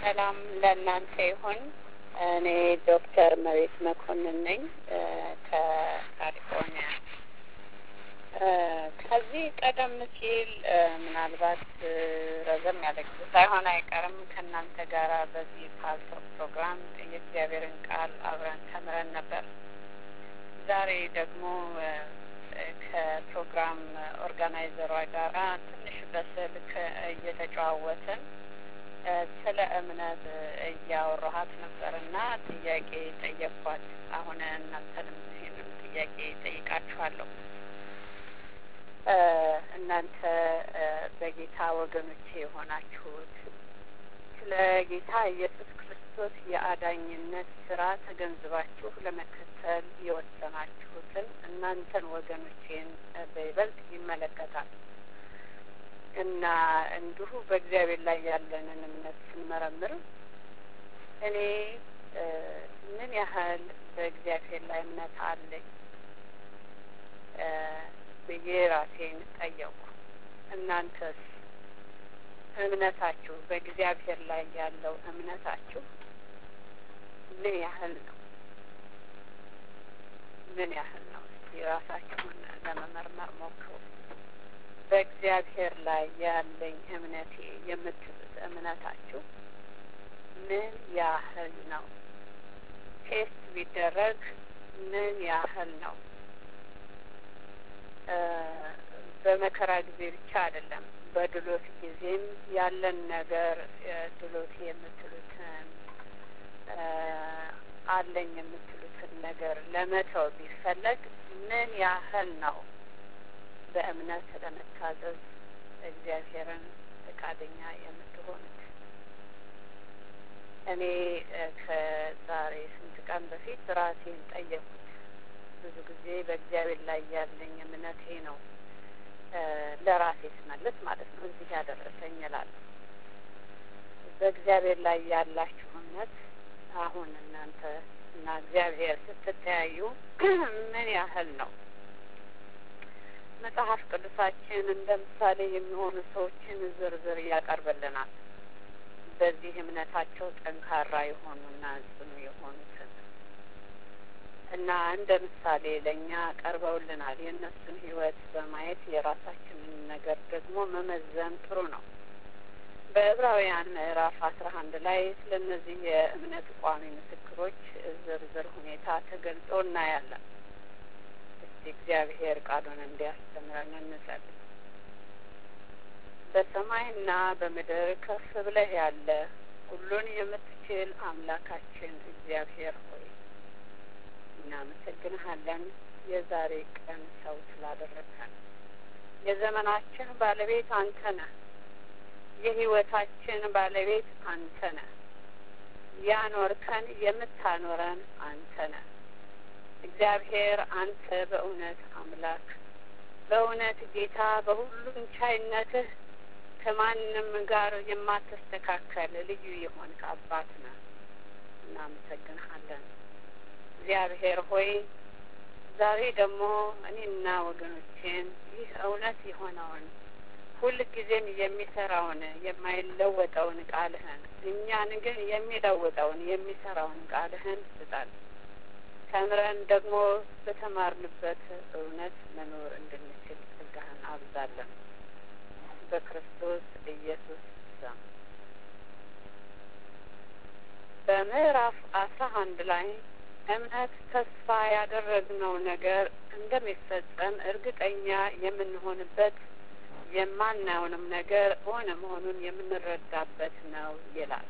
ሰላም ለእናንተ ይሁን። እኔ ዶክተር መቤት መኮንን ነኝ ከካሊፎርኒያ። ከዚህ ቀደም ሲል ምናልባት ረዘም ያለ ጊዜ ሳይሆን አይቀርም ከእናንተ ጋር በዚህ ፓልቶክ ፕሮግራም የእግዚአብሔርን ቃል አብረን ተምረን ነበር። ዛሬ ደግሞ ከፕሮግራም ኦርጋናይዘሯ ጋራ ትንሽ በስልክ እየተጨዋወትን ስለ እምነት እያወራኋት ነበር እና ጥያቄ ጠየቅኳት። አሁን እናንተንም ይህንም ጥያቄ ጠይቃችኋለሁ። እናንተ በጌታ ወገኖቼ የሆናችሁት ስለ ጌታ ኢየሱስ ክርስቶስ የአዳኝነት ስራ ተገንዝባችሁ ለመከተል የወሰናችሁትን እናንተን ወገኖቼን በይበልጥ ይመለከታል እና እንዲሁ በእግዚአብሔር ላይ ያለንን እምነት ስንመረምር እኔ ምን ያህል በእግዚአብሔር ላይ እምነት አለኝ ብዬ ራሴን ጠየቁ። እናንተስ እምነታችሁ በእግዚአብሔር ላይ ያለው እምነታችሁ ምን ያህል ነው? ምን ያህል ነው? እስቲ ራሳችሁን ለመመርመር ሞክሩ። በእግዚአብሔር ላይ ያለኝ እምነቴ የምትሉት እምነታችሁ ምን ያህል ነው? ቴስት ቢደረግ ምን ያህል ነው? በመከራ ጊዜ ብቻ አይደለም፣ በድሎት ጊዜም ያለን ነገር ድሎት የምትሉትን አለኝ የምትሉትን ነገር ለመተው ቢፈለግ ምን ያህል ነው በእምነት ለመታዘዝ እግዚአብሔርን ፈቃደኛ የምትሆኑት? እኔ ከዛሬ ስንት ቀን በፊት ራሴን ጠየቁት። ብዙ ጊዜ በእግዚአብሔር ላይ ያለኝ እምነቴ ነው ለራሴ ስመልስ ማለት ነው እዚህ ያደረሰኝ እላለሁ። በእግዚአብሔር ላይ ያላችሁ እምነት አሁን እናንተ እና እግዚአብሔር ስትተያዩ ምን ያህል ነው? መጽሐፍ ቅዱሳችን እንደ ምሳሌ የሚሆኑ ሰዎችን ዝርዝር ያቀርብልናል። በዚህ እምነታቸው ጠንካራ የሆኑና ጽኑ የሆኑትን እና እንደ ምሳሌ ለእኛ ቀርበውልናል። የእነሱን ሕይወት በማየት የራሳችንን ነገር ደግሞ መመዘን ጥሩ ነው። በዕብራውያን ምዕራፍ አስራ አንድ ላይ ስለ እነዚህ የእምነት ቋሚ ምስክሮች ዝርዝር ሁኔታ ተገልጾ እናያለን። እስቲ እግዚአብሔር ቃሉን እንዲያስተምረን እንጸልይ። በሰማይና በምድር ከፍ ብለህ ያለ ሁሉን የምትችል አምላካችን እግዚአብሔር ሆይ እናመሰግንሃለን። የዛሬ ቀን ሰው ስላደረግከን የዘመናችን ባለቤት አንተ ነህ። የህይወታችን ባለቤት አንተ ነህ። ያኖርከን የምታኖረን አንተ ነህ። እግዚአብሔር አንተ በእውነት አምላክ በእውነት ጌታ በሁሉም ቻይነትህ ከማንም ጋር የማትስተካከል ልዩ የሆንክ አባት ነህ። እናመሰግንሃለን። እግዚአብሔር ሆይ ዛሬ ደግሞ እኔና ወገኖቼን ይህ እውነት የሆነውን ሁልጊዜም የሚሰራውን የማይለወጠውን ቃልህን እኛን ግን የሚለውጠውን የሚሰራውን ቃልህን ስጣል። ተምረን ደግሞ በተማርንበት እውነት መኖር እንድንችል ጸጋህን አብዛለን። በክርስቶስ ኢየሱስ ስም በምዕራፍ አስራ አንድ ላይ እምነት ተስፋ ያደረግነው ነገር እንደሚፈጸም እርግጠኛ የምንሆንበት የማናየውንም ነገር ሆነ መሆኑን የምንረዳበት ነው ይላል።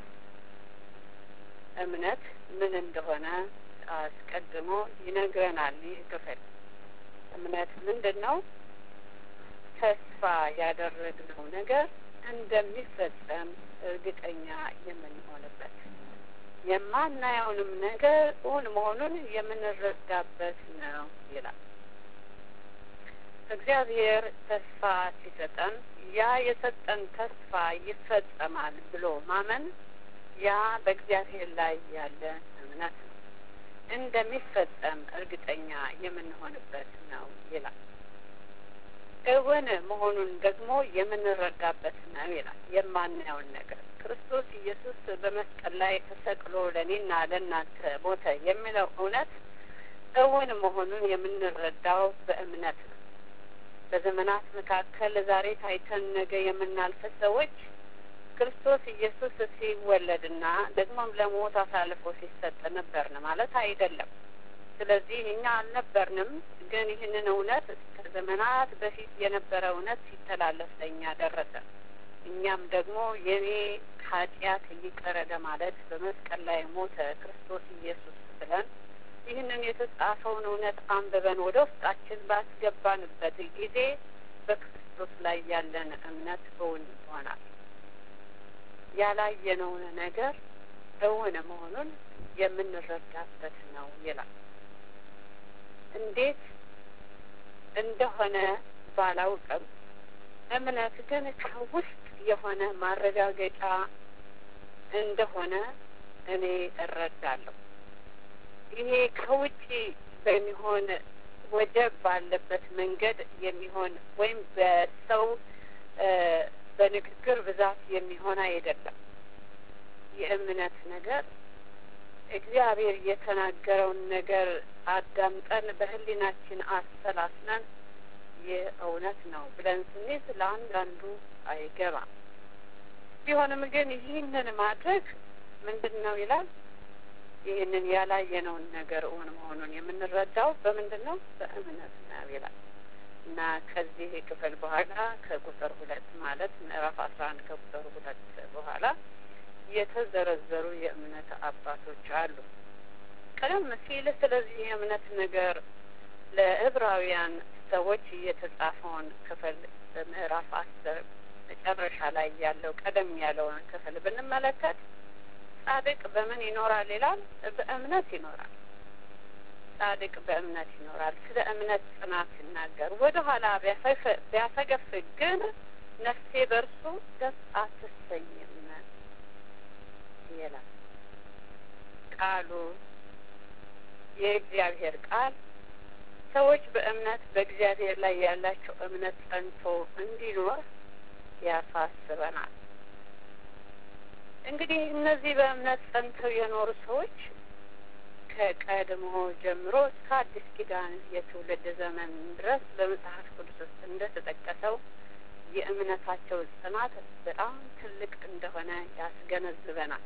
እምነት ምን እንደሆነ አስቀድሞ ይነግረናል። ይህ ክፍል እምነት ምንድን ነው? ተስፋ ያደረግነው ነገር እንደሚፈጸም እርግጠኛ የምንሆንበት የማናየውንም ነገር እውን መሆኑን የምንረዳበት ነው ይላል። እግዚአብሔር ተስፋ ሲሰጠን ያ የሰጠን ተስፋ ይፈጸማል ብሎ ማመን ያ በእግዚአብሔር ላይ ያለ እምነት ነው። እንደሚፈጸም እርግጠኛ የምንሆንበት ነው ይላል። እውን መሆኑን ደግሞ የምንረዳበት ነው ይላል። የማናየውን ነገር ክርስቶስ ኢየሱስ በመስቀል ላይ ተሰቅሎ ለእኔና ለእናንተ ሞተ የሚለው እውነት እውን መሆኑን የምንረዳው በእምነት ነው። በዘመናት መካከል ዛሬ ታይተን ነገ የምናልፍ ሰዎች ክርስቶስ ኢየሱስ ሲወለድና ደግሞም ለሞት አሳልፎ ሲሰጥ ነበርን ማለት አይደለም። ስለዚህ እኛ አልነበርንም፣ ግን ይህንን እውነት ከዘመናት በፊት የነበረ እውነት ሲተላለፍ ለእኛ ደረሰ። እኛም ደግሞ የኔ ኃጢአት ይቅር ለማለት በመስቀል ላይ ሞተ ክርስቶስ ኢየሱስ ብለን ይህንን የተጻፈውን እውነት አንብበን ወደ ውስጣችን ባስገባንበት ጊዜ በክርስቶስ ላይ ያለን እምነት እውን ይሆናል። ያላየነውን ነገር እውን መሆኑን የምንረዳበት ነው ይላል። እንዴት እንደሆነ ባላውቅም እምነት ግን ከውስጥ የሆነ ማረጋገጫ እንደሆነ እኔ እረዳለሁ። ይሄ ከውጭ በሚሆን ወጀብ ባለበት መንገድ የሚሆን ወይም በሰው በንግግር ብዛት የሚሆን አይደለም። የእምነት ነገር እግዚአብሔር የተናገረውን ነገር አዳምጠን በሕሊናችን አሰላስለን ይህ እውነት ነው ብለን ስንይዝ ለአንዳንዱ አይገባም። ቢሆንም ግን ይህንን ማድረግ ምንድን ነው ይላል ይህንን ያላየነውን ነገር እውን መሆኑን የምንረዳው በምንድን ነው? በእምነት ነው ይላል እና ከዚህ ክፍል በኋላ ከቁጥር ሁለት ማለት ምዕራፍ አስራ አንድ ከቁጥር ሁለት በኋላ የተዘረዘሩ የእምነት አባቶች አሉ። ቀደም ሲል ስለዚህ የእምነት ነገር ለዕብራውያን ሰዎች የተጻፈውን ክፍል በምዕራፍ አስር መጨረሻ ላይ ያለው ቀደም ያለውን ክፍል ብንመለከት ጻድቅ በምን ይኖራል ይላል? በእምነት ይኖራል። ጻድቅ በእምነት ይኖራል። ስለ እምነት ጽናት ሲናገር ወደ ኋላ ቢያፈገፍግ ግን ነፍሴ በእርሱ ደስ አትሰኝም ይላል ቃሉ። የእግዚአብሔር ቃል ሰዎች በእምነት በእግዚአብሔር ላይ ያላቸው እምነት ጸንቶ እንዲኖር ያሳስበናል። እንግዲህ እነዚህ በእምነት ጸንተው የኖሩ ሰዎች ከቀድሞ ጀምሮ እስከ አዲስ ኪዳን የትውልድ ዘመን ድረስ በመጽሐፍ ቅዱስ ውስጥ እንደተጠቀሰው የእምነታቸው ጽናት በጣም ትልቅ እንደሆነ ያስገነዝበናል።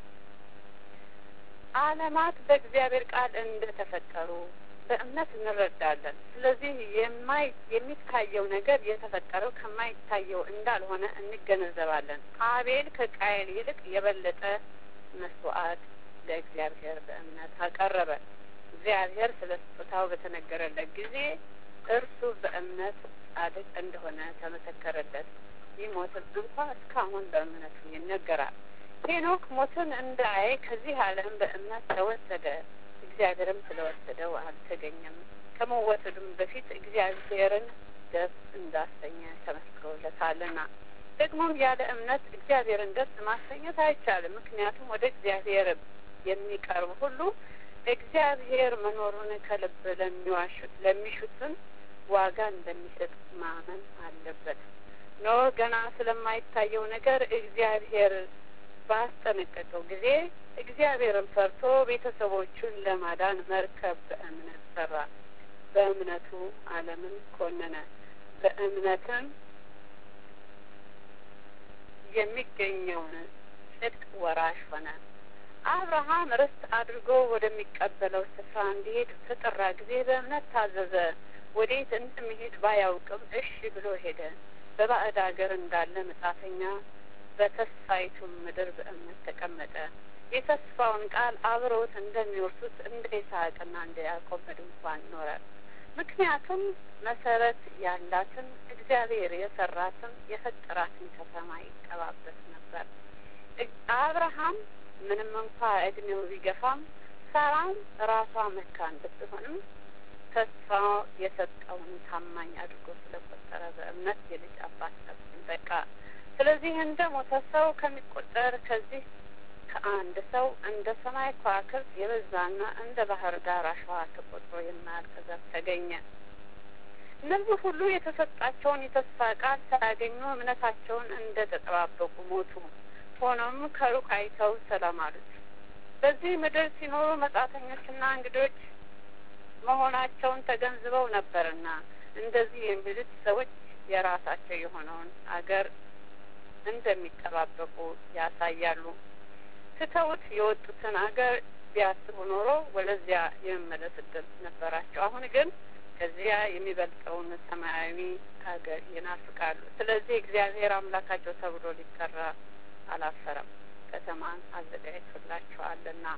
ዓለማት በእግዚአብሔር ቃል እንደተፈጠሩ በእምነት እንረዳለን። ስለዚህ የማይ የሚታየው ነገር የተፈጠረው ከማይታየው እንዳልሆነ እንገነዘባለን። አቤል ከቃየል ይልቅ የበለጠ መስዋዕት ለእግዚአብሔር በእምነት አቀረበ። እግዚአብሔር ስለ ስጦታው በተነገረለት ጊዜ እርሱ በእምነት ጻድቅ እንደሆነ ተመሰከረለት። ቢሞትም እንኳ እስካሁን በእምነቱ ይነገራል። ሄኖክ ሞትን እንዳያይ ከዚህ ዓለም በእምነት ተወሰደ። እግዚአብሔርም ስለወሰደው አልተገኘም። ከመወሰዱም በፊት እግዚአብሔርን ደስ እንዳሰኘ ተመስክሮለታልና። ደግሞም ያለ እምነት እግዚአብሔርን ደስ ማሰኘት አይቻልም። ምክንያቱም ወደ እግዚአብሔር የሚቀርብ ሁሉ እግዚአብሔር መኖሩን ከልብ ለሚዋሹት ለሚሹትም ዋጋ እንደሚሰጥ ማመን አለበት። ኖህ ገና ስለማይታየው ነገር እግዚአብሔር ባስጠነቀቀው ጊዜ እግዚአብሔርን ፈርቶ ቤተሰቦቹን ለማዳን መርከብ በእምነት ሰራ። በእምነቱ ዓለምን ኮነነ። በእምነትም የሚገኘውን ጽድቅ ወራሽ ሆነ። አብርሃም ርስት አድርጎ ወደሚቀበለው ስፍራ እንዲሄድ ተጠራ ጊዜ በእምነት ታዘዘ። ወዴት እንደሚሄድ ባያውቅም እሺ ብሎ ሄደ። በባዕድ ሀገር እንዳለ መጻተኛ በተስፋይቱም ምድር በእምነት ተቀመጠ። የተስፋውን ቃል አብረውት እንደሚወርሱት እንደ ይስሐቅና እንደ ያዕቆብ በድንኳን ኖረ። ምክንያቱም መሰረት ያላትን እግዚአብሔር የሰራትን የፈጠራትን ከተማ ይጠባበቅ ነበር። አብርሃም ምንም እንኳ እድሜው ቢገፋም ሳራም ራሷ መካን ብትሆንም ተስፋ የሰጠውን ታማኝ አድርጎ ስለቆጠረ በእምነት የልጅ አባት በቃ። ስለዚህ እንደ ሞተ ሰው ከሚቆጠር ከዚህ ከአንድ ሰው እንደ ሰማይ ከዋክብት የበዛና እንደ ባህር ዳር አሸዋ ተቆጥሮ የማያልቅ ዘር ተገኘ። እነዚህ ሁሉ የተሰጣቸውን የተስፋ ቃል ሳያገኙ እምነታቸውን እንደ ተጠባበቁ ሞቱ። ሆኖም ከሩቅ አይተው ሰላም አሉት። በዚህ ምድር ሲኖሩ መጻተኞችና እንግዶች መሆናቸውን ተገንዝበው ነበርና እንደዚህ የሚሉት ሰዎች የራሳቸው የሆነውን አገር እንደሚጠባበቁ ያሳያሉ። ትተውት የወጡትን አገር ቢያስቡ ኖሮ ወደዚያ የመመለስ እድል ነበራቸው። አሁን ግን ከዚያ የሚበልጠውን ሰማያዊ ሀገር ይናፍቃሉ። ስለዚህ እግዚአብሔር አምላካቸው ተብሎ ሊጠራ አላፈረም፣ ከተማን አዘጋጅቶላቸዋልና።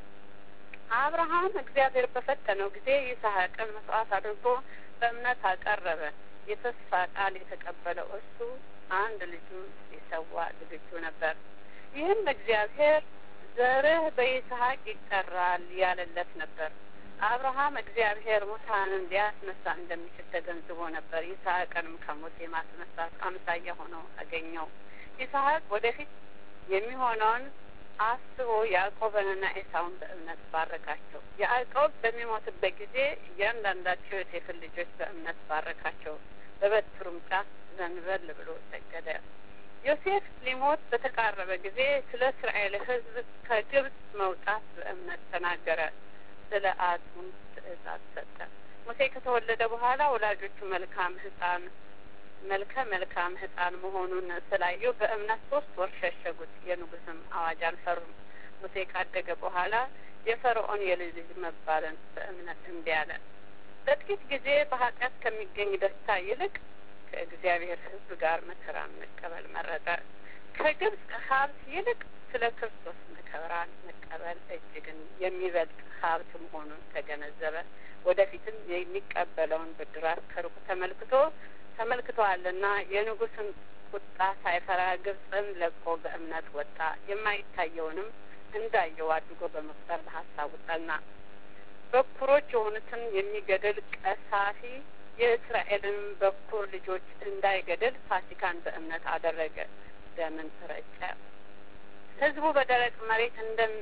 አብርሃም እግዚአብሔር በፈተነው ጊዜ ይስሐቅን መስዋዕት አድርጎ በእምነት አቀረበ። የተስፋ ቃል የተቀበለው እሱ አንድ ልጁን ሊሰዋ ዝግጁ ነበር። ይህም እግዚአብሔር ዘርህ በይስሐቅ ይጠራል ያለለት ነበር። አብርሃም እግዚአብሔር ሙታንን ሊያስነሳ እንደሚችል ተገንዝቦ ነበር። ይስሐቅንም ከሞት የማስነሳት አምሳያ ሆኖ አገኘው። ይስሐቅ ወደፊት የሚሆነውን አስቦ ያዕቆብንና ኤሳውን በእምነት ባረካቸው። ያዕቆብ በሚሞትበት ጊዜ እያንዳንዳቸው የሴፍን ልጆች በእምነት ባረካቸው። በበትሩም ጫፍ ዘንበል ብሎ ሰገደ። ዮሴፍ ሊሞት በተቃረበ ጊዜ ስለ እስራኤል ሕዝብ ከግብጽ መውጣት በእምነት ተናገረ። ስለ አጽሙም ትእዛዝ ሰጠ። ሙሴ ከተወለደ በኋላ ወላጆቹ መልካም ሕፃን መልከ መልካም ሕፃን መሆኑን ስላዩ በእምነት ሶስት ወር ሸሸጉት። የንጉስም አዋጅ አልፈሩም። ሙሴ ካደገ በኋላ የፈርዖን የልጅ ልጅ መባልን በእምነት እምቢ አለ። በጥቂት ጊዜ በኃጢአት ከሚገኝ ደስታ ይልቅ ከእግዚአብሔር ሕዝብ ጋር መከራን መቀበል መረጠ። ከግብጽ ሀብት ይልቅ ስለ ክርስቶስ መከራን መቀበል እጅግን የሚበልጥ ሀብት መሆኑን ተገነዘበ። ወደፊትም የሚቀበለውን ብድራት ከሩቅ ተመልክቶ ተመልክተዋልና የንጉስን ቁጣ ሳይፈራ ግብጽን ለቆ በእምነት ወጣ። የማይታየውንም እንዳየው አድርጎ በመቁጠር በሀሳቡ ጸና። በኩሮች የሆኑትን የሚገድል ቀሳፊ የእስራኤልን በኩር ልጆች እንዳይገድል ፋሲካን በእምነት አደረገ። ደምን ረጨ። ህዝቡ በደረቅ መሬት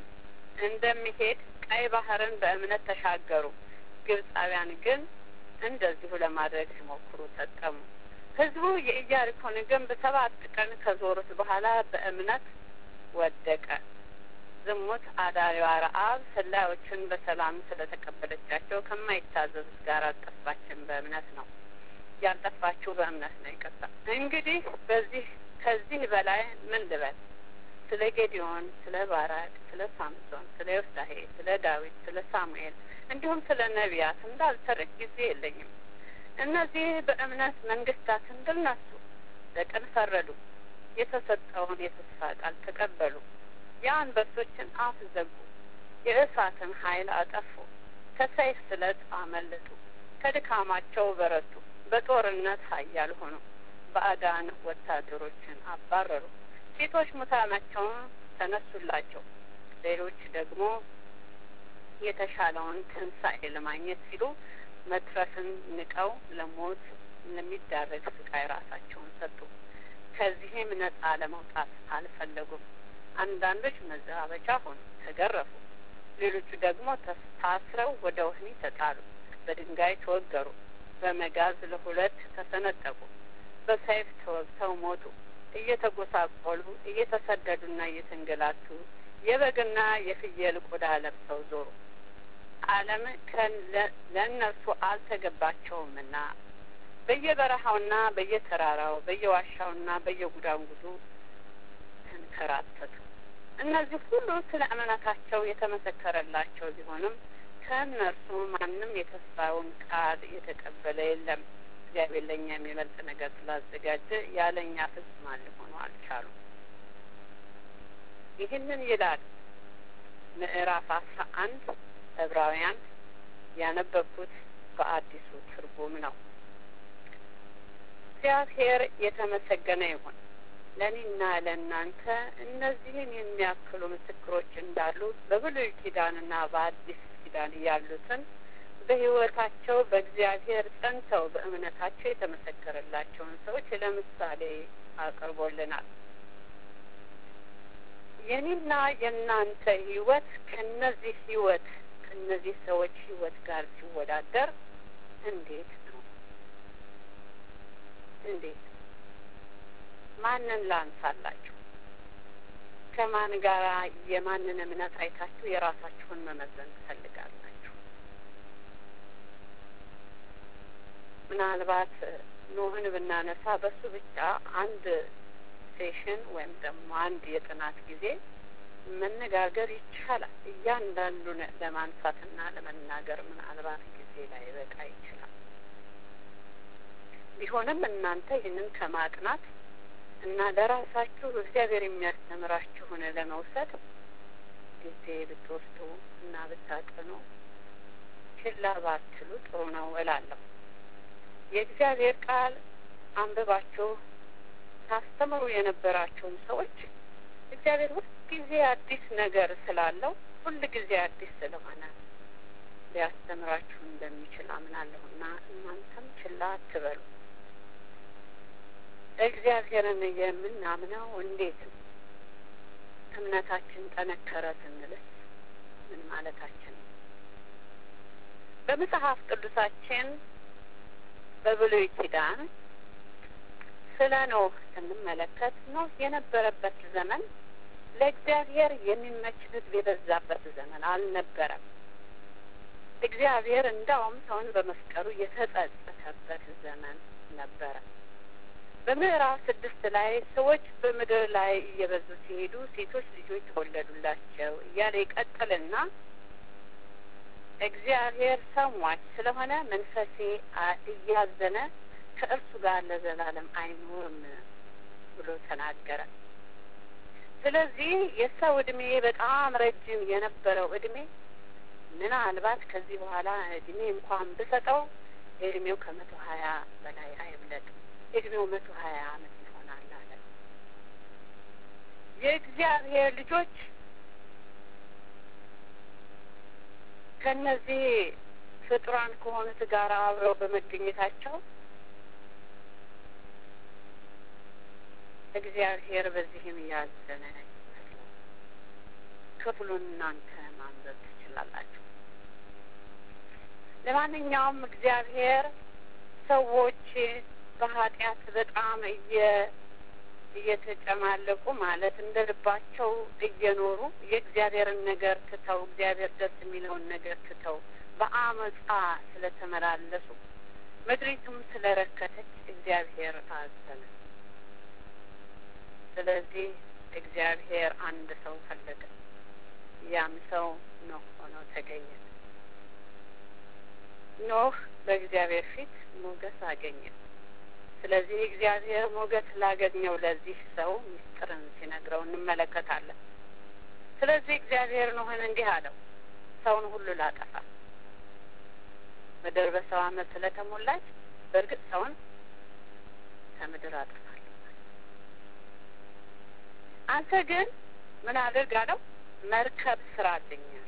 እንደሚሄድ ቀይ ባህርን በእምነት ተሻገሩ። ግብጻውያን ግን እንደዚሁ ለማድረግ ሲሞክሩ ተጠሙ። ህዝቡ የኢያሪኮን ግንብ ሰባት ቀን ከዞሩት በኋላ በእምነት ወደቀ። ዝሙት አዳሪዋ ረአብ ሰላዮችን በሰላም ስለተቀበለቻቸው ከማይታዘዙት ጋር አልጠፋችን በእምነት ነው ያልጠፋችሁ በእምነት ነው። ይቅርታ። እንግዲህ በዚህ ከዚህ በላይ ምን ልበል? ስለ ጌዲዮን፣ ስለ ባራቅ፣ ስለ ሳምሶን፣ ስለ ዮፍታሄ፣ ስለ ዳዊት፣ ስለ ሳሙኤል እንዲሁም ስለ ነቢያት እንዳልተርክ ጊዜ የለኝም። እነዚህ በእምነት መንግስታትን ድል ነሱ፣ በቅን ፈረዱ፣ የተሰጠውን የተስፋ ቃል ተቀበሉ፣ የአንበሶችን አፍ ዘጉ፣ የእሳትን ኃይል አጠፉ፣ ከሰይፍ ስለት አመለጡ፣ ከድካማቸው በረቱ፣ በጦርነት ኃያል ሆኑ፣ ባዕዳን ወታደሮችን አባረሩ። ሴቶች ሙታናቸውን ተነሱላቸው፣ ሌሎች ደግሞ የተሻለውን ትንሣኤ ለማግኘት ሲሉ መትረፍን ንቀው ለሞት ለሚዳረግ ስቃይ ራሳቸውን ሰጡ። ከዚህም ነጻ ለመውጣት አልፈለጉም። አንዳንዶች መዘባበቻ ሆኑ፣ ተገረፉ። ሌሎቹ ደግሞ ታስረው ወደ ወህኒ ተጣሉ፣ በድንጋይ ተወገሩ፣ በመጋዝ ለሁለት ተሰነጠቁ፣ በሰይፍ ተወግተው ሞቱ። እየተጎሳቆሉ እየተሰደዱና እየተንገላቱ የበግና የፍየል ቆዳ ለብሰው ዞሩ። ዓለም ለእነርሱ አልተገባቸውምና በየበረሃውና በየተራራው በየዋሻውና በየጉዳንጉዱ ተንከራተቱ። እነዚህ ሁሉ ስለ እምነታቸው የተመሰከረላቸው ቢሆንም ከእነርሱ ማንም የተስፋውን ቃል የተቀበለ የለም። እግዚአብሔር ለእኛ የሚበልጥ ነገር ስላዘጋጀ ያለ እኛ ፍጹማን ሊሆኑ አልቻሉም። ይህንን ይላል ምዕራፍ አስራ አንድ ዕብራውያን ያነበብኩት በአዲሱ ትርጉም ነው። እግዚአብሔር የተመሰገነ ይሁን። ለእኔና ለእናንተ እነዚህን የሚያክሉ ምስክሮች እንዳሉ በብሉይ ኪዳንና በአዲስ ኪዳን ያሉትን በሕይወታቸው በእግዚአብሔር ጸንተው በእምነታቸው የተመሰከረላቸውን ሰዎች ለምሳሌ አቅርቦልናል። የኔና የእናንተ ሕይወት ከነዚህ ሕይወት ከነዚህ ሰዎች ሕይወት ጋር ሲወዳደር እንዴት ነው? እንዴት ማንን ላንሳላችሁ? ከማን ጋር የማንን እምነት አይታችሁ የራሳችሁን መመዘን ትፈልጋላችሁ? ምናልባት ኖህን ብናነሳ በሱ ብቻ አንድ ሴሽን ወይም ደግሞ አንድ የጥናት ጊዜ መነጋገር ይቻላል። እያንዳንዱን ለማንሳትና ለመናገር ምናልባት ጊዜ ላይ በቃ ይችላል። ቢሆንም እናንተ ይህንን ከማጥናት እና ለራሳችሁ እግዚአብሔር የሚያስተምራችሁን ለመውሰድ ጊዜ ብትወስዱ እና ብታጠኑ ችላ ባትሉ ጥሩ ነው እላለሁ። የእግዚአብሔር ቃል አንብባችሁ ታስተምሩ የነበራችሁም ሰዎች እግዚአብሔር ሁልጊዜ አዲስ ነገር ስላለው ሁል ጊዜ አዲስ ስለሆነ ሊያስተምራችሁ እንደሚችል አምናለሁና እናንተም ችላ አትበሉ። እግዚአብሔርን የምናምነው እንዴት ነው? እምነታችን ጠነከረ ስንልስ ምን ማለታችን ነው? በመጽሐፍ ቅዱሳችን በብሉይ ኪዳን ስለ ኖህ ስንመለከት ኖህ የነበረበት ዘመን ለእግዚአብሔር የሚመች ሕዝብ የበዛበት ዘመን አልነበረም። እግዚአብሔር እንዳውም ሰውን በመፍጠሩ የተጸጸተበት ዘመን ነበረ። በምዕራፍ ስድስት ላይ ሰዎች በምድር ላይ እየበዙ ሲሄዱ ሴቶች ልጆች ተወለዱላቸው እያለ ይቀጥልና እግዚአብሔር ሰው ሟች ስለሆነ መንፈሴ እያዘነ ከእርሱ ጋር ለዘላለም አይኖርም ብሎ ተናገረ። ስለዚህ የሰው እድሜ በጣም ረጅም የነበረው እድሜ ምናልባት ከዚህ በኋላ እድሜ እንኳን ብሰጠው እድሜው ከመቶ ሀያ በላይ አይብለጥም። እድሜው መቶ ሀያ አመት ይሆናል አለ። የእግዚአብሔር ልጆች ከእነዚህ ፍጡራን ከሆኑት ጋር አብረው በመገኘታቸው እግዚአብሔር በዚህም ያዘነ ይመስላል። ክፍሉን እናንተ ማንበብ ትችላላችሁ። ለማንኛውም እግዚአብሔር ሰዎች በኃጢአት በጣም እየ እየተጨማለቁ ማለት እንደ ልባቸው እየኖሩ የእግዚአብሔርን ነገር ትተው እግዚአብሔር ደስ የሚለውን ነገር ትተው በአመፃ ስለተመላለሱ ምድሪቱም ስለረከተች እግዚአብሔር አዘነ። ስለዚህ እግዚአብሔር አንድ ሰው ፈለገ። ያም ሰው ኖህ ሆኖ ተገኘ። ኖህ በእግዚአብሔር ፊት ሞገስ አገኘ። ስለዚህ እግዚአብሔር ሞገስ ላገኘው ለዚህ ሰው ምስጢርን ሲነግረው እንመለከታለን። ስለዚህ እግዚአብሔር ኖህን እንዲህ አለው፣ ሰውን ሁሉ ላጠፋ ምድር በሰው ዓመት ስለተሞላች በእርግጥ ሰውን ከምድር አጠፋለሁ። አንተ ግን ምን አድርግ አለው? መርከብ ስራልኛል።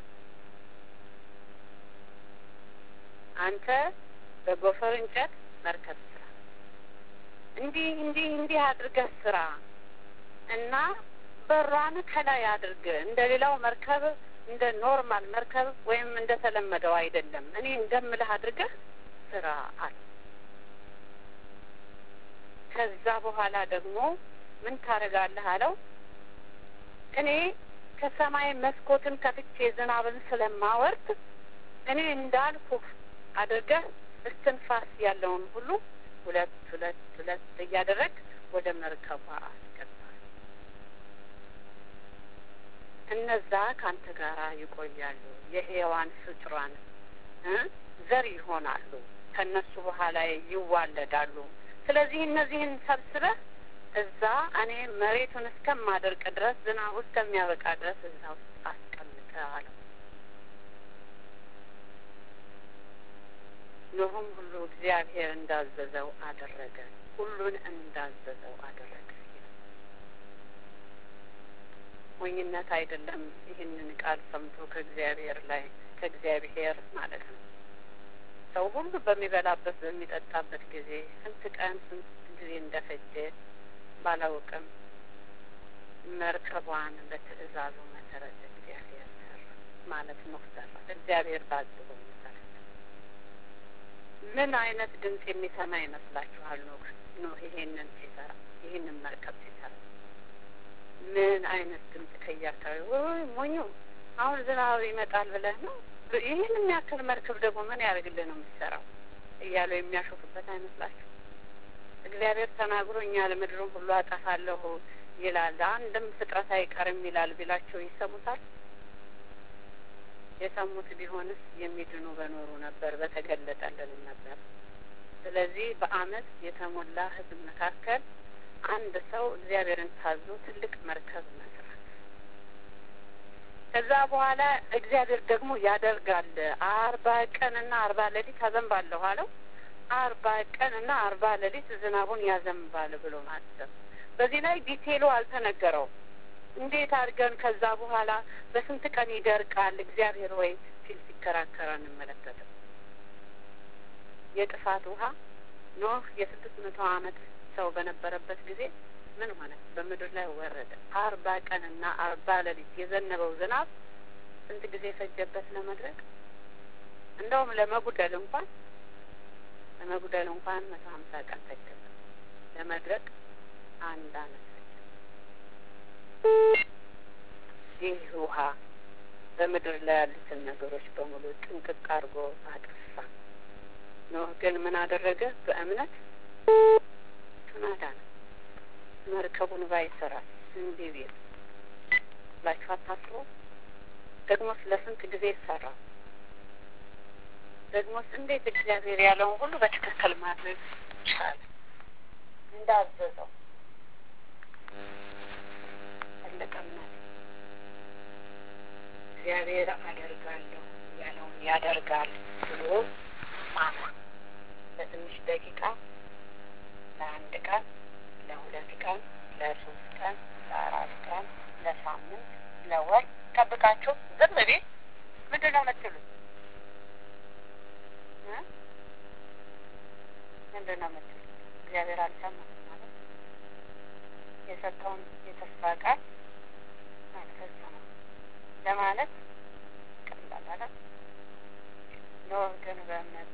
አንተ በጎፈር እንጨት መርከብ ስራ፣ እንዲህ እንዲህ እንዲህ አድርገህ ስራ እና በሯን ከላይ አድርግ። እንደ ሌላው መርከብ እንደ ኖርማል መርከብ ወይም እንደ ተለመደው አይደለም። እኔ እንደምልህ አድርገህ ስራ አለ። ከዛ በኋላ ደግሞ ምን ታደርጋለህ አለው። እኔ ከሰማይ መስኮትን ከፍቼ ዝናብን ስለማወርድ እኔ እንዳልኩህ አድርገህ እስትንፋስ ያለውን ሁሉ ሁለት ሁለት ሁለት እያደረግ ወደ መርከቧ አስገባል። እነዛ ከአንተ ጋር ይቆያሉ፣ የሔዋን ፍጡራን ዘር ይሆናሉ፣ ከእነሱ በኋላ ይዋለዳሉ። ስለዚህ እነዚህን ሰብስበህ እዛ እኔ መሬቱን እስከማደርቅ ድረስ ዝናቡ እስከሚያበቃ ድረስ እዛ ውስጥ አስቀምጠ አለው። ኖህም ሁሉ እግዚአብሔር እንዳዘዘው አደረገ፣ ሁሉን እንዳዘዘው አደረገ። ሞኝነት አይደለም። ይህንን ቃል ሰምቶ ከእግዚአብሔር ላይ ከእግዚአብሔር ማለት ነው ሰው ሁሉ በሚበላበት በሚጠጣበት ጊዜ ስንት ቀን ስንት ጊዜ እንደፈጀ ባላውቅም መርከቧን በትዕዛዙ መሰረት እግዚአብሔር ሰራ ማለት ነው። ሰራ እግዚአብሔር ባዘዘው መሰረት ምን አይነት ድምፅ የሚሰማ ይመስላችኋል? ኖህ ኖህ ይሄንን ሲሰራ ይሄንን መርከብ ሲሰራ ምን አይነት ድምፅ ከየአካባቢ ወይ ሞኙ አሁን ዝናብ ይመጣል ብለህ ነው ይህን የሚያክል መርከብ ደግሞ ምን ያደርግልህ ነው የምትሰራው እያሉ የሚያሾፉበት አይመስላችሁ? እግዚአብሔር ተናግሮኛል ምድሩን ሁሉ አጠፋለሁ ይላል፣ አንድም ፍጥረት አይቀርም ይላል ቢላቸው ይሰሙታል? የሰሙት ቢሆንስ የሚድኑ በኖሩ ነበር፣ በተገለጠልንም ነበር። ስለዚህ በዓመት የተሞላ ሕዝብ መካከል አንድ ሰው እግዚአብሔርን ታዞ ትልቅ መርከብ መስራት ከዛ በኋላ እግዚአብሔር ደግሞ ያደርጋል። አርባ ቀንና አርባ ሌሊት አዘንባለሁ አለው። አርባ ቀንና አርባ ሌሊት ዝናቡን ያዘንባል ብሎ ማሰብ። በዚህ ላይ ዲቴሉ አልተነገረውም። እንዴት አድርገን ከዛ በኋላ በስንት ቀን ይደርቃል እግዚአብሔር ወይ ሲል ሲከራከር እንመለከትም። የጥፋት ውሃ ኖህ የስድስት መቶ ዓመት ሰው በነበረበት ጊዜ ምን ሆነ? በምድር ላይ ወረደ። አርባ ቀንና አርባ ሌሊት የዘነበው ዝናብ ስንት ጊዜ ፈጀበት ለመድረቅ? እንደውም ለመጉደል እንኳን ለመጉደል እንኳን መቶ ሀምሳ ቀን ፈጀበት። ለመድረቅ አንድ አመት ፈጀ። ይህ ውሃ በምድር ላይ ያሉትን ነገሮች በሙሉ ጥንቅቅ አድርጎ አጠፋ። ኖህ ግን ምን አደረገ? በእምነት ተናዳ ነው መርከቡን ባይሰራ እንዴ ቤት ብላችሁ አታስቡ። ደግሞስ ለስንት ጊዜ ይሰራ? ደግሞስ እንዴት እግዚአብሔር ያለውን ሁሉ በትክክል ማድረግ ቻለ? እንዳዘዘው ትልቅ እምነት እግዚአብሔር አደርጋለሁ ያለውን ያደርጋል ብሎ ማመን ለትንሽ ደቂቃ ለአንድ ቀን ለሁለት ቀን ለሶስት ቀን ለአራት ቀን ለሳምንት ለወር ጠብቃችሁ ዝም ቤት ምንድን ነው የምትሉት? ምንድን ነው የምትሉት? እግዚአብሔር አልሰማም ማለት የሰጠውን የተስፋ ቃል አልፈጸመም ለማለት ቀላል አለት። ኖህ ግን በእምነት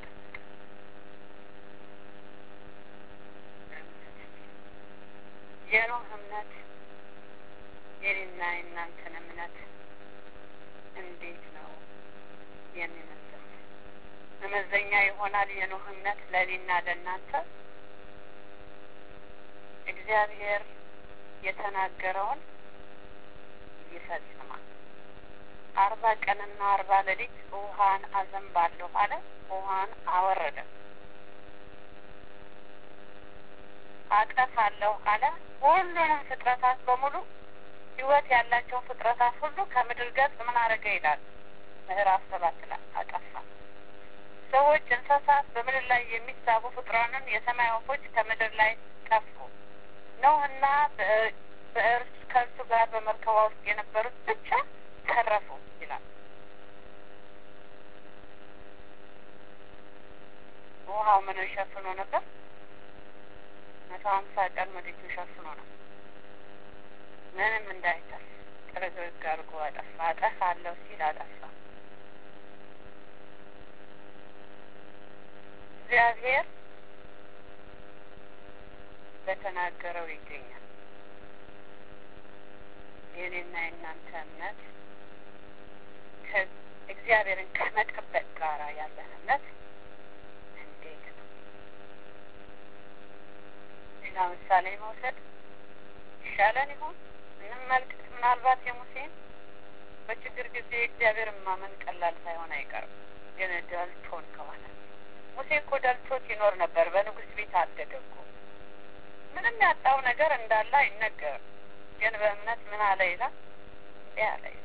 የኖህ እምነት የኔና የእናንተን እምነት እንዴት ነው የሚመስለው? መመዘኛ ይሆናል የኖህ እምነት ለእኔና ለእናንተ። እግዚአብሔር የተናገረውን ይፈጽማል። አርባ ቀንና አርባ ሌሊት ውሃን አዘንባለሁ አለ። ውሃን አወረደ። አጠፋለሁ አለ። ሁሉንም ፍጥረታት በሙሉ ሕይወት ያላቸው ፍጥረታት ሁሉ ከምድር ገጽ ምን አደረገ ይላል ምዕራፍ ሰባት ላይ አጠፋ። ሰዎች፣ እንስሳት፣ በምድር ላይ የሚሳቡ ፍጡራንን፣ የሰማይ ወፎች ከምድር ላይ ጠፉ። ኖህና በእርሱ ከእርሱ ጋር በመርከቧ ውስጥ የነበሩት ብቻ ተረፉ ይላል። ውሃው ምን ሸፍኖ ነበር? መቶ ሀምሳ ቀን ምድጁ ሸፍኖ ነው። ምንም እንዳይተርፍ ጥርግርግ አድርጎ አጠፋ። አጠፋለሁ ሲል አጠፋ። እግዚአብሔር በተናገረው ይገኛል። የኔና የእናንተ እምነት እግዚአብሔርን ከመጠበቅ ጋራ ያለን እምነት እንዴት ነው? ሌላ ምሳሌ መውሰድ ይሻለን ይሆን? እንመልከት። ምናልባት የሙሴን በችግር ጊዜ እግዚአብሔርን ማመን ቀላል ሳይሆን አይቀርም። ግን ደልቶን ከሆነ ሙሴ እኮ ደልቶት ይኖር ነበር። በንጉሥ ቤት አደገ እኮ ምንም ያጣው ነገር እንዳለ አይነገርም። ግን በእምነት ምን አለ ይላል እንዲህ አለ ይላል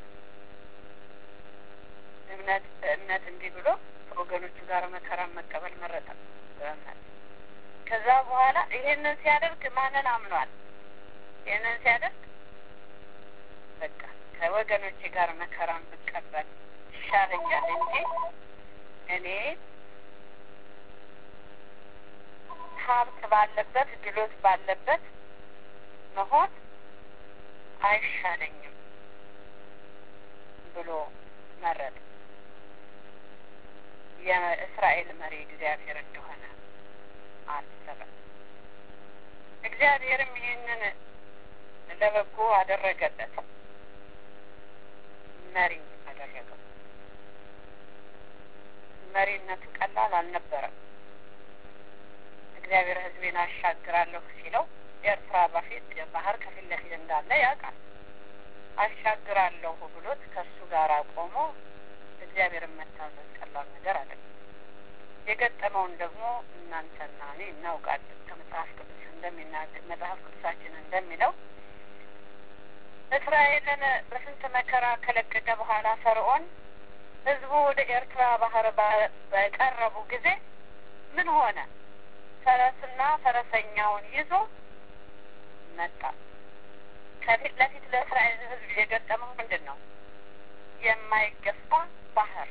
እምነት በእምነት እንዲህ ብሎ ከወገኖቹ ጋር መከራን መቀበል መረጠ በእምነት ከዛ በኋላ ይሄንን ሲያደርግ ማንን አምኗል? ይህንን ሲያደርግ በቃ ከወገኖቼ ጋር መከራን ብቀበል ይሻለኛል እንጂ እኔ ሀብት ባለበት ድሎት ባለበት መሆን አይሻለኝም ብሎ መረጥ። የእስራኤል መሪ እግዚአብሔር እንደሆነ አሰበ። እግዚአብሔርም ይህንን ለበጎ አደረገለት፣ መሪ አደረገው። መሪነቱ ቀላል አልነበረም። እግዚአብሔር ሕዝቤን አሻግራለሁ ሲለው ኤርትራ በፊት ባህር ከፊት ለፊት እንዳለ ያውቃል። አሻግራለሁ ብሎት ከእሱ ጋር ቆሞ እግዚአብሔርን መታዘዝ ቀላል ነገር አይደለም። የገጠመውን ደግሞ እናንተና እኔ እናውቃለን። ከመጽሐፍ ቅዱስ እንደሚናገር መጽሐፍ ቅዱሳችን እንደሚለው እስራኤልን በስንት መከራ ከለቀቀ በኋላ ፈርዖን ህዝቡ ወደ ኤርትራ ባህር በቀረቡ ጊዜ ምን ሆነ? ፈረስና ፈረሰኛውን ይዞ መጣ። ከፊት ለፊት ለእስራኤል ህዝብ የገጠመው ምንድን ነው? የማይገፋ ባህር፣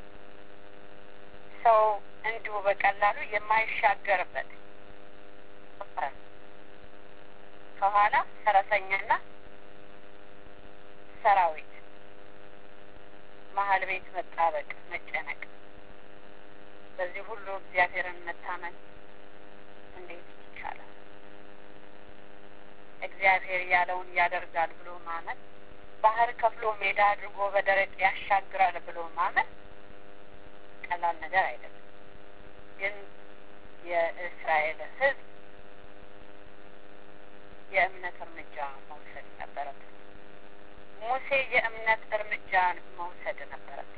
ሰው እንዲሁ በቀላሉ የማይሻገርበት ከኋላ ፈረሰኛና ሰራዊት፣ መሀል ቤት መጣበቅ፣ መጨነቅ። በዚህ ሁሉ እግዚአብሔርን መታመን እንዴት ይቻላል? እግዚአብሔር ያለውን ያደርጋል ብሎ ማመን፣ ባህር ከፍሎ ሜዳ አድርጎ በደረቅ ያሻግራል ብሎ ማመን ቀላል ነገር አይደለም። ግን የእስራኤል ህዝብ የእምነት እርምጃ መውሰድ ነበረበት። ሙሴ የእምነት እርምጃን መውሰድ ነበረበት።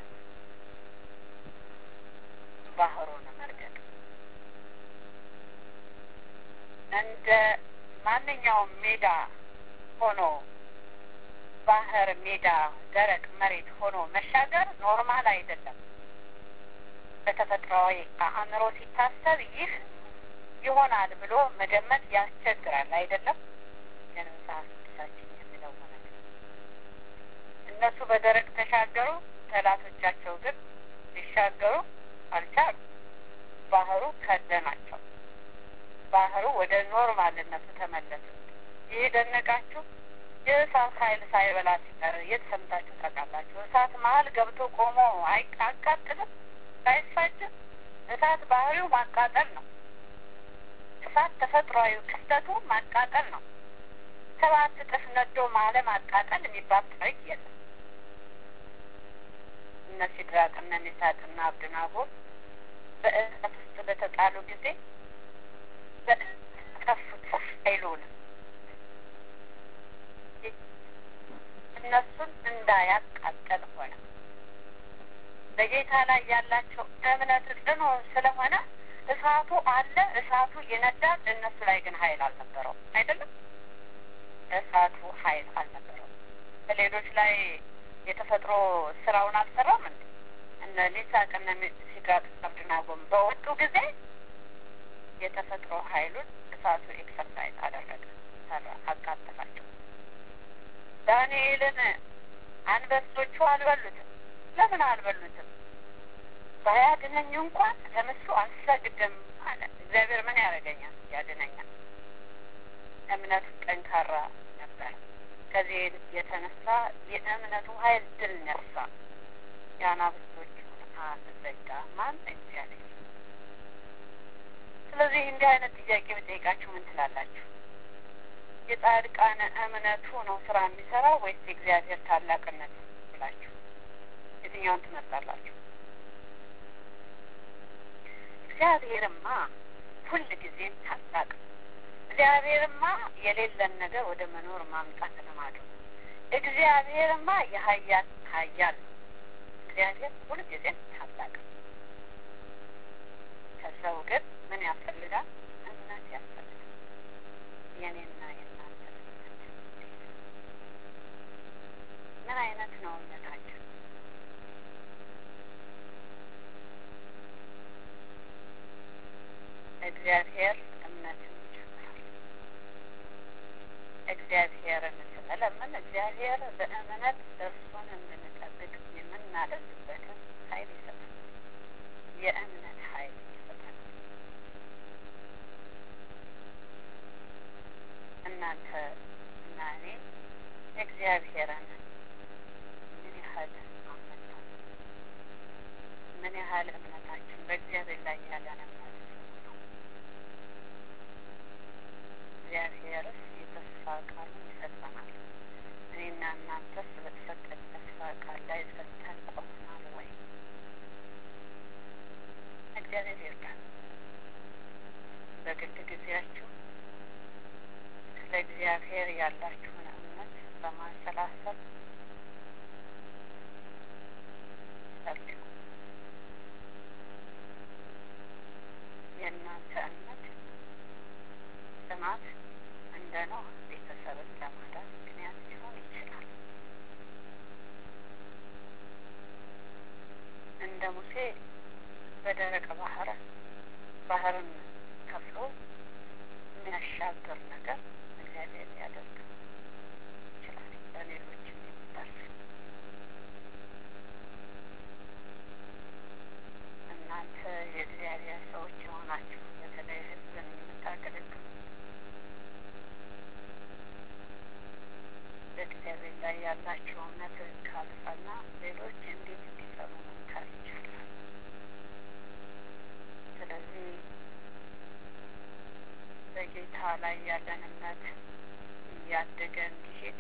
ባህሩን መርገጥ እንደ ማንኛውም ሜዳ ሆኖ ባህር ሜዳ ደረቅ መሬት ሆኖ መሻገር ኖርማል አይደለም። በተፈጥሯዊ አእምሮ ሲታሰብ ይህ ይሆናል ብሎ መገመት ያስቸግራል አይደለም። ግን መጽሐፍ ቅዱሳችን የሚለው ማለት እነሱ በደረቅ ተሻገሩ፣ ጠላቶቻቸው ግን ሊሻገሩ አልቻሉ። ባህሩ ከደናቸው። ባህሩ ወደ ኖርማልነቱ ተመለሰ። ይህ ደነቃችሁ? የእሳት ኃይል ሳይበላ ሲቀር የት ሰምታችሁ ታውቃላችሁ? እሳት መሀል ገብቶ ቆሞ አያቃጥልም? አይፋጅም? እሳት ባህሪው ማቃጠል ነው። እሳት ተፈጥሯዊ ክስተቱ ማቃጠል ነው። ሰባት እጥፍ ነዶ ማለ ማቃጠል የሚባል ታሪክ የለም። እነ ሲድራቅ እነ ሚሳቅና አብድናጎ በእሳት ውስጥ በተጣሉ ጊዜ በጠፉት ኃይሉን እነሱን እንዳያቃጠል ሆነ። በጌታ ላይ ያላቸው እምነት ጽኑ ስለሆነ እሳቱ አለ፣ እሳቱ ይነዳል። እነሱ ላይ ግን ኃይል አልነበረውም። አይደለም እሳቱ ኃይል አልነበረውም። በሌሎች ላይ የተፈጥሮ ስራውን አልሰራም እንዴ? እነ ሚሳቅ እነ ሲድራቅ አብደናጎም በወጡ ጊዜ የተፈጥሮ ኃይሉን እሳቱ ኤክሰርሳይዝ አደረገ፣ ሰራ፣ አቃጠላቸው። ዳንኤልን አንበሶቹ አልበሉትም። ለምን አልበሉትም? ባያድነኝ እንኳን ለምሱ አልሰግድም አለ። እግዚአብሔር ምን ያደርገኛል? ያድነኛል። እምነቱ ጠንካራ ነበር። ከዚህ የተነሳ የእምነቱ ኃይል ድል ነሳ። የአናብስቶቹን አፍ ዘጋ። ማን? እግዚአብሔር። ስለዚህ እንዲህ አይነት ጥያቄ ብጠይቃችሁ ምን ትላላችሁ? የጻድቃን እምነቱ ነው ስራ የሚሰራው ወይስ የእግዚአብሔር ታላቅነት ብላችሁ የትኛውን ትመርጣላችሁ? እግዚአብሔርማ ሁል ጊዜም ታላቅ እግዚአብሔርማ የሌለን ነገር ወደ መኖር ማምጣት ልማዱ እግዚአብሔርማ የሀያል ሀያል እግዚአብሔር ሁል ጊዜም ታላቅ ከሰው ግን ምን ያስፈልጋል? እምነት ያስፈልጋል። የኔና የእናንተ እምነት ምን አይነት ነው እምነታችን? እግዚአብሔር እምነትን ይጨምራል። እግዚአብሔርን ስንለምን እግዚአብሔር በእምነት እርሱን እንድንጠብቅ የምናደርግበትን ኃይል ይሰጣል። የእምነት ኃይል ይሰጣል። እናንተ እና እኔ እግዚአብሔርን ምን ያህል አመጣ ምን ያህል ቃል እምነታችን በእግዚአብሔር ላይ ያለን እምነት ነው። እግዚአብሔርስ የተስፋ ቃሉን ይሰጠናል። እኔና እናንተስ በተሰጠን ተስፋ ቃል ላይ ጸንተን ቆመናል ወይ? እግዚአብሔር ይርዳል። በግል ጊዜያችሁ ስለ እግዚአብሔር ያላችሁን እምነት በማሰላሰል ጸልዩ። የእናንተ እምነት ጽናት እንደ ኖህ ቤተሰብን ለማዳን ምክንያት ሊሆን ይችላል። እንደ ሙሴ በደረቅ ባህር ባህርን ከፍሎ የሚያሻግር ነገር እግዚአብሔር ሊያደርግ ይችላል። ለሌሎችም የሚደርስ እናንተ የእግዚአብሔር ሰዎች የሆናችሁ በተለይ ሕዝብን የምታገለግሉ በእግዚአብሔር ላይ ያላቸው እምነት ካልጸና ሌሎች እንዴት እንዲጸኑ መምከር ይቻላል? ስለዚህ በጌታ ላይ ያለን እምነት እያደገ እንዲሄድ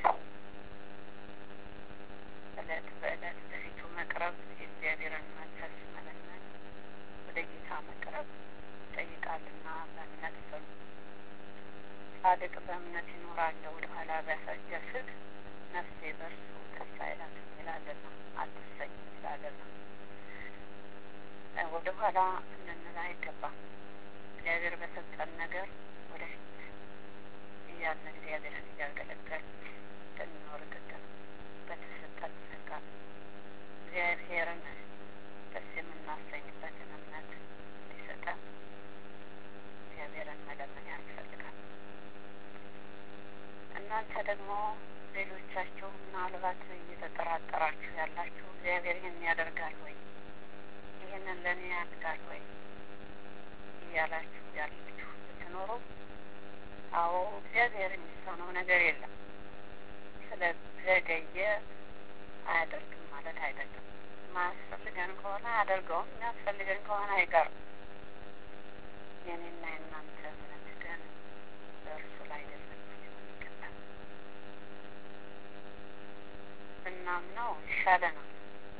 እለት በእለት በፊቱ መቅረብ የእግዚአብሔርን መንፈስ መለመን ወደ ጌታ መቅረብ ይጠይቃልና በእምነት ጽኑ። ጻድቅ በእምነት ይኖራል፣ ወደ ኋላ ቢያፈገፍግ ነፍሴ በእርሱ ደስ አይላትም ይላልና አትሰኝም ይላልና ወደ ኋላ ልንል አይገባም። እግዚአብሔር በሰጠን ነገር ወደፊት እያልን እግዚአብሔርን እያገለገል ልንኖር ግድ ነው። በተሰጠን ጸጋ እግዚአብሔርን ደስ የምናሰኝበትን እምነት እንዲሰጠን እግዚአብሔርን መለመን ያስፈልጋል። እናንተ ደግሞ ሌሎቻችሁ ምናልባት እየተጠራጠራችሁ ያላችሁ እግዚአብሔር ይህን ያደርጋል ወይ ይህንን ለእኔ ያድጋል ወይ እያላችሁ ያላችሁ ብትኖሩ፣ አዎ እግዚአብሔር የሚሳነው ነገር የለም። ስለዘገየ አያደርግም ማለት አይደለም። ማያስፈልገን ከሆነ አያደርገውም፣ የሚያስፈልገን ከሆነ አይቀርም። የኔና የእናንተ እምነት ግን በእርሱ ላይ የጸና ሊሆን ይገባል። ብናምነው ይሻለናል።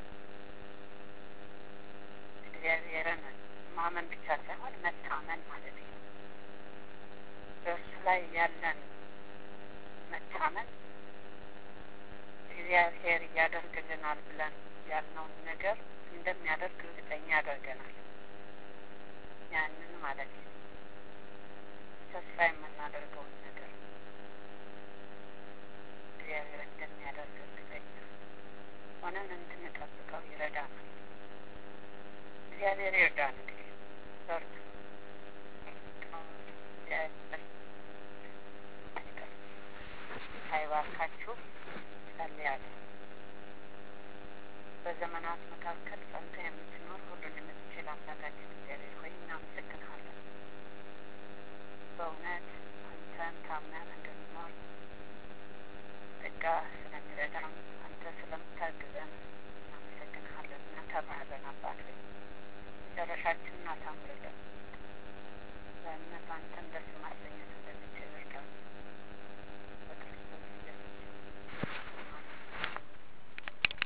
እግዚአብሔርን ማመን ብቻ ሳይሆን መታመን ማለት ነው። በእርሱ ላይ ያለን መታመን እግዚአብሔር ያደርግልናል ብለን ያልነውን ነገር እንደሚያደርግ እርግጠኛ ያደርገናል። ያንን ማለት ነው ተስፋ የምናደርገውን ነገር እግዚአብሔር እንደሚያደርግ እርግጠኛ ሆነን እንድንጠብቀው ይረዳናል። እግዚአብሔር ይርዳን። እንግዲህ በርቱ። ሳይባርካችሁ ጸልያለሁ። በዘመናት መካከል ጸንተ የምትኖር ሁሉን የምትችል አምላካችን እግዚአብሔር ሆይ እናመሰግንሃለን። በእውነት አንተን ታምነን እንድንኖር ጸጋ ስለሚረዳን አንተ ስለምታግዘን እናመሰግንሃለን። እናከብርሃለን አባት ሆይ መጨረሻችንን አሳምርልን። በእምነት አንተን ደስ ማሰኘት እንድንችል